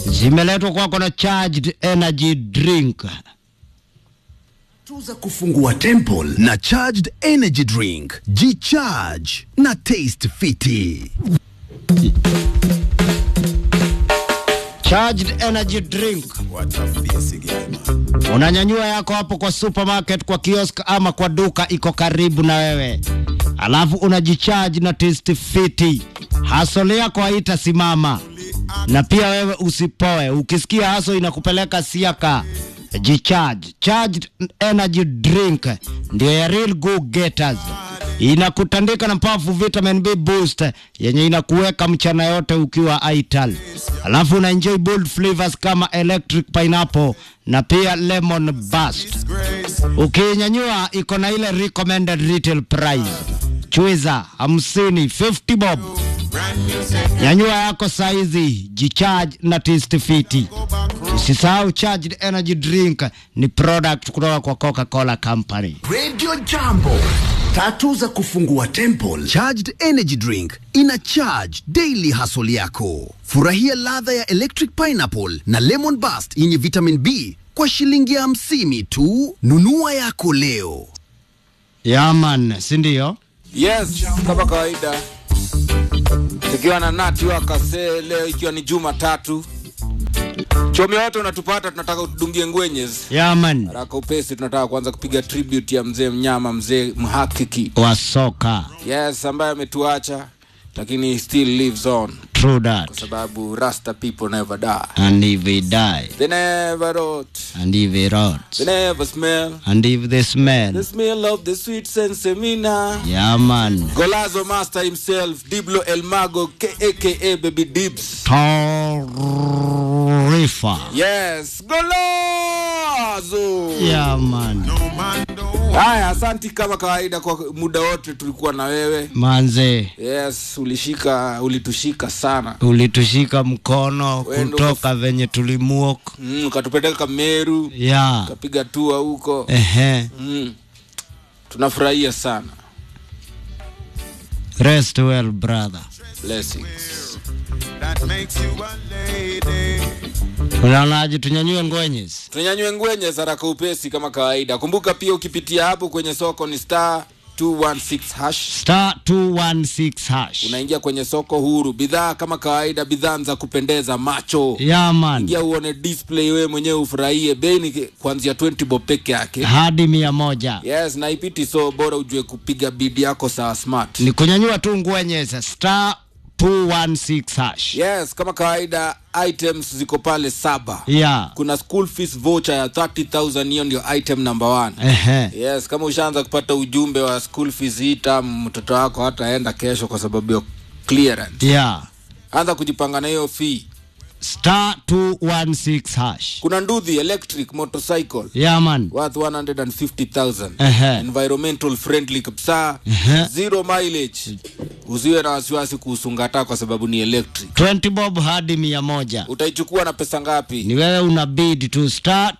zimeletwa kwako na charged energy drink. Tuza kufungua temple na charged energy drink. Jicharge na taste fiti. Charged energy drink unanyanyua yako hapo kwa supermarket, kwa kiosk ama kwa duka iko karibu na wewe, alafu unajicharge na taste fiti. Hasole yako haitasimama na pia wewe usipoe. Ukisikia haso inakupeleka siaka, jicharge. Charged energy drink ndio ya real go getters inakutandika na powerful vitamin B boost yenye inakuweka mchana yote ukiwa ital, alafu una enjoy bold flavors kama electric pineapple na pia lemon burst. Ukinyanyua iko na ile recommended retail price chwiza hamsini 50 bob. Nyanyua yako saizi, jicharge na taste fiti. Usisahau charged energy drink ni product kutoka kwa Coca-Cola Company. Radio Jambo. Tatu za kufungua temple. Charged energy drink ina charge daily hustle yako. Furahia ladha ya electric pineapple na lemon burst yenye vitamin B kwa shilingi hamsini tu. Nunua yako leo. Yaman, si ndio? Yes, kama kawaida tukiwa na nati wakase leo, ikiwa ni Jumatatu. Chomi wote unatupata, tunataka utudungie ngwenyes Yaman haraka upesi. Tunataka kuanza kupiga tribute ya mzee mnyama, mzee mhakiki, wa soka. yes, ambaye ametuacha lakini he still lives on, True that. sababu rasta people never die, And if they die, they never rot, and if they rot, they never smell and if they smell, the smell of the sweet sensemina. Yaman, Golazo master himself, Diblo El Mago, K- aka Baby Dibs. Torifa. Yes, Golazo. Yaman, Haya, asanti kama kawaida kwa muda wote tulikuwa na wewe. manze, Yes, ulishika ulitushika sana. ulitushika mkono Wendo kutoka venye tulimuok. Mm, ukatupeleka Meru, Ya, ukapiga tua huko. ehe, Mm. Tunafurahia sana. rest well brother. Blessings. Unaonaje tunyanyue ngwenyes? Tunyanywe ngwenye zaraka upesi kama kawaida. Kumbuka pia ukipitia hapo kwenye soko ni star 216 hash. Star 216 hash. Unaingia kwenye soko huru, bidhaa kama kawaida, bidhaa za kupendeza macho. Yaman, Ingia uone display, wewe mwenyewe ufurahie. Bei ni kuanzia 20 bob peke yake. hadi mia moja. Yes, na ipiti so bora ujue kupiga bidi yako sawa smart. Ni kunyanyua tu ngwenyes, star 216 hash. Yes, kama kawaida items ziko pale saba. Ya, Kuna school fees voucher ya 30000 hiyo ndio item number one. ehe, Yes, kama ushaanza kupata ujumbe wa school fees hii term, mtoto wako hataenda kesho kwa sababu ya clearance. ya, Anza kujipanga na hiyo fee. star 216 hash. Kuna Nduthi electric motorcycle Yaman, worth 150,000 Ehe. environmental friendly kabisa Ehe. zero mileage usiwe na wasiwasi kuhusu ngata kwa sababu ni electric 20 bob hadi mia moja. utaichukua na pesa ngapi Ni wewe una bid tu star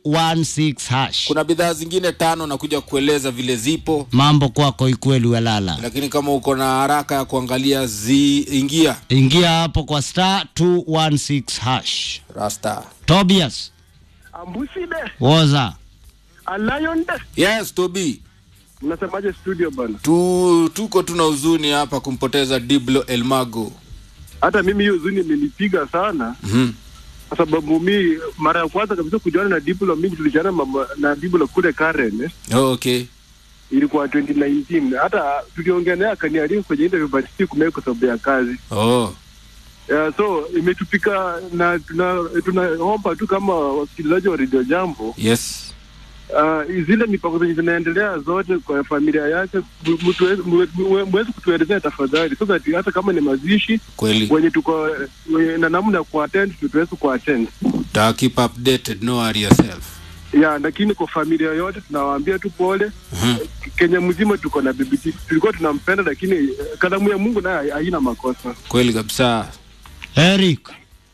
216 hash. kuna bidhaa zingine tano na kuja kueleza vile zipo Mambo kwako ikweli welala. lakini kama uko na haraka ya kuangalia zi ingia Ingia hapo kwa star 216 hash. rasta Tobias, Ambuside, woza. a lion de. yes tobi Mnasemaje studio bana? tu, tuko tuna huzuni hapa kumpoteza diblo elmago Hata mimi hiyo huzuni imenipiga sana mm-hmm. kwa sababu mi mara ya kwanza kabisa kujuana na Diblo, mimi tulijuana mama- na Diblo kule Karen eh. oh, okay ilikuwa 2019 hata tuliongea naye akanialika kwenye interview but si kumea kwa sababu ya kazi oh. yeah, so imetupika na tuna- tunaomba tu kama wasikilizaji wa redio jambo yes uh, zile mipango zenye zinaendelea zote kwa familia yake mu- mtuwe- muwe- muwe- muweze kutuelezea tafadhali so that hata kama ni mazishi kweli wenye tuko wenye na namna ya kuattend tutuweze kuattend ta keep updated no worry yourself ya lakini kwa familia yote tunawaambia tu pole Mhm. Kenya mzima tuko na BBT tulikuwa tunampenda lakini eh, kalamu ya Mungu naye haina makosa kweli kabisa Eric,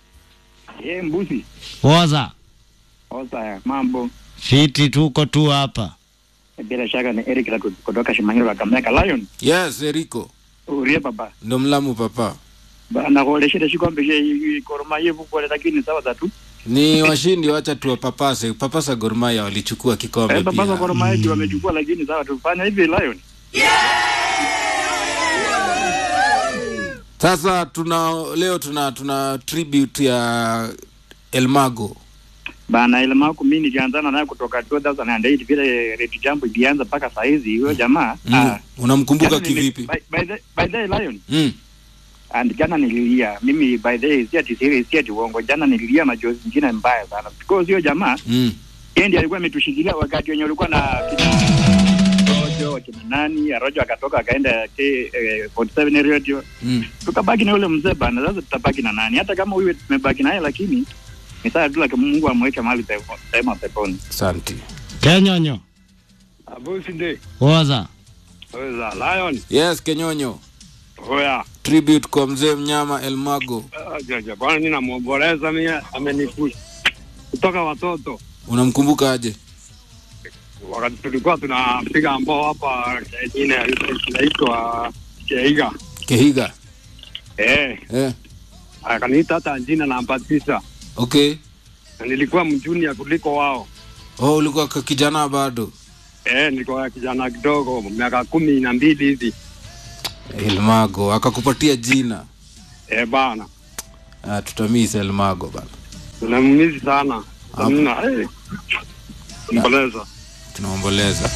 Ye mbuzi woza. osa mambo Fiti tuko tu hapa. bila shaka ni Eric Raku- kutoka Shimanyiro Kakamega Lion yes eriko urie baba ndo mlamu papa bana koleshele shikombe she koroma yevu kole lakini sawa za tu ni washindi wacha tuwapapase papasa gormaya walichukua kikombe eh baba pia koroma yetu wamechukua lakini sawa tu fanya hivi lion sasa tuna leo tuna tuna tribute ya elmago bana ile mako mimi nilianzana naye kutoka 2008 vile Red Jambo ilianza mpaka saa hizi huyo jamaa mm. ah, unamkumbuka jana nili- kivipi by, by, the, by the lion mm. and jana nililia mimi by the way si ati serious si ati uongo jana nililia machozi mengine mbaya sana because hiyo jamaa Mm. yeye ndiye alikuwa ametushikilia wakati wenye ulikuwa na kina Rojo kina nani Rojo akatoka akaenda K eh, 47 radio Mm. tukabaki na yule mzee bana sasa tutabaki na nani hata kama huyu tumebaki naye lakini ni sawa tu lakini Mungu amweke mahali pepo- pema peponi Asante. Kenyonyo. Abusi nde. Woza. Weza, Lion. Yes, Kenyonyo. Oya. Tribute kwa mzee mnyama Elmago. Ah, Jaja, bwana mimi namwomboleza mimi amenifusha. Kutoka watoto. Unamkumbuka aje? Wakati tulikuwa tunapiga ambao hapa jina inaitwa Keiga. Kehiga. Eh, Eh. akaniita hata jina namba tisa. Okay. Na nilikuwa mjunia kuliko wao. Oh, ulikuwa ka- kijana bado. Eh, nilikuwa kijana kidogo, miaka kumi na mbili hivi. Elmago akakupatia jina. Eh, bana. Ah, tutamiss Elmago bana. Tunammizi sana. Hapo. Mna, eh. Mboleza. Tunaomboleza.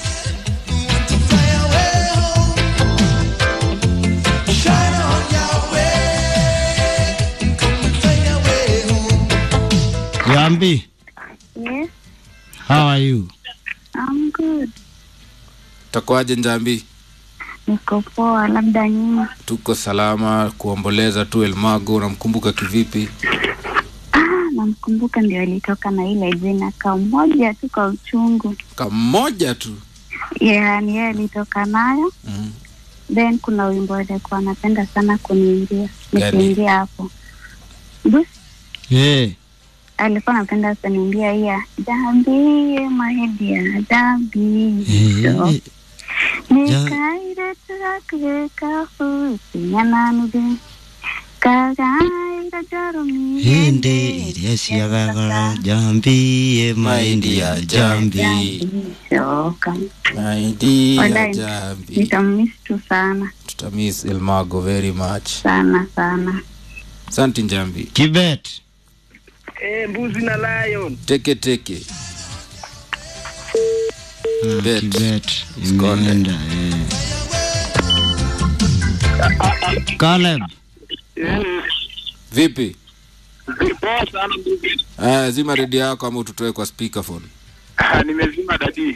Yambi, Yes, how are you? I'm good. Takuaje Njambi? Niko poa, labda nyinyi. Tuko salama kuomboleza tu Elmago. Unamkumbuka kivipi? Ah, namkumbuka ndio alitoka na ile jina kamoja tu kwa uchungu. Kamoja tu. Yani yeye alitoka nayo, Mm. then kuna wimbo alikuwa anapenda sana kuniimbia Gani? nikiingia hapo. Bus Eh, alikuwa anapenda kuniimbia hii ya Jambi mahedia Jambi eh, so eh, nikaire turakeka futi nyananube kagaira jarumi hende iria ciagagara jambi e maindi ya jambi Shoka. Maidi ya Walai. Jambi. Nitamiss tu sana Tutamiss Elmago very much. sana sana. Asante Njambi. Kibet. eh mbuzi na lion Teke teke. Ah, Bet. Kibet Skonde. imeenda eh. Caleb. Vipi? Poa sana mbuzi. Aya, zima redio yako ama ututoe kwa speakerphone. Nimezima dadi.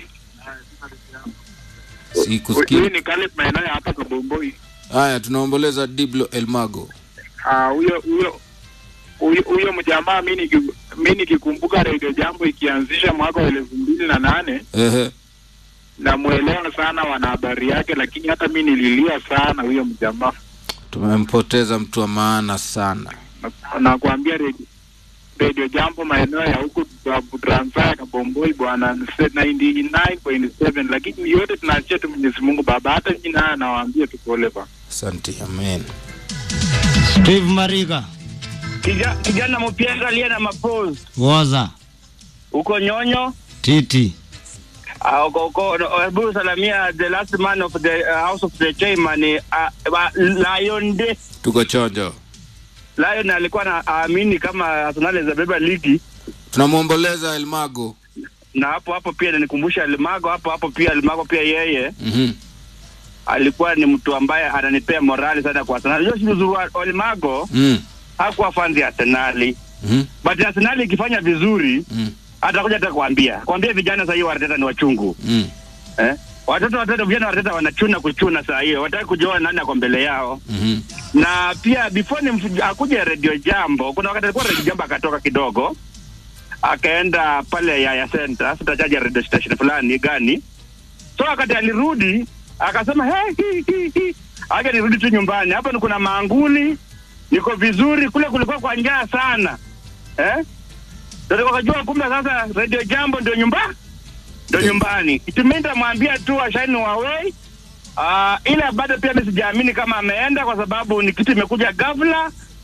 Sikusikii. ni Caleb maeneo ya hapa Kabomboi. Haya, tunaomboleza Diblo Elmago. Ah, huyo huyo huyo huyo mjamaa mimi niki- mimi nikikumbuka Radio Jambo ikianzisha mwaka wa elfu mbili na nane Ehe. namwelewa sana wanahabari yake, lakini hata mi nililia sana huyo mjamaa. Tumempoteza mtu wa maana sana. Na- Nakwambia Radio, Radio Jambo maeneo ya huku Transaya Kabomboi bwana ni 99.7, lakini yote tunaachia tu Mwenyezi Mungu Baba. Hata jina haya nawaambia tu pole bana. Asante, amen. Steve Mariga. Kija- kijana mpyenga aliye na mapose Woza. huko nyonyo Titi. Ah, uko- uko- hebu salamia the last man of the uh, house of the chairman uh, uh, Lion Day. Tuko chonjo. Lion alikuwa na aamini kama Arsenal inabeba ligi Tunamwomboleza Elmago. na hapo hapo pia nikumbusha Almago hapo hapo pia Almago pia yeye Mhm. alikuwa ni mtu ambaye ananipea morali sana kwa Arsenal. Unajua si uzuri wa Almago Mm. hakuwa fanzi ya Arsenal. Mhm. But Arsenal ikifanya vizuri Mm. atakuja hata kuambia. Kuambia vijana sasa hivi Arteta ni wachungu. Mm. Eh? Watoto watatu vijana watata wanachuna kuchuna saa hiyo, wataki kujua nani ako mbele yao. Mhm. Na pia before ni mfu- akuje Radio Jambo, kuna wakati alikuwa Radio Jambo akatoka kidogo akaenda pale Yaya Center, sitachaja radio station fulani gani. So wakati alirudi akasema hey, hi, hi, hi. acha nirudi tu nyumbani, hapa ni kuna maanguli, niko vizuri, kule kulikuwa kwa njaa sana eh? Ndio wakajua kumbe sasa Radio Jambo ndio nyumba ndio nyumbani. Tumeenda mwambia tu ashaini wawei Uh, ila bado pia mimi sijaamini kama ameenda kwa sababu ni kitu imekuja ghafla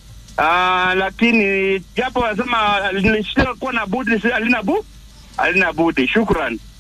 Ah, lakini japo wanasema lishakuwa na budi si alina bu alina budi. Shukran.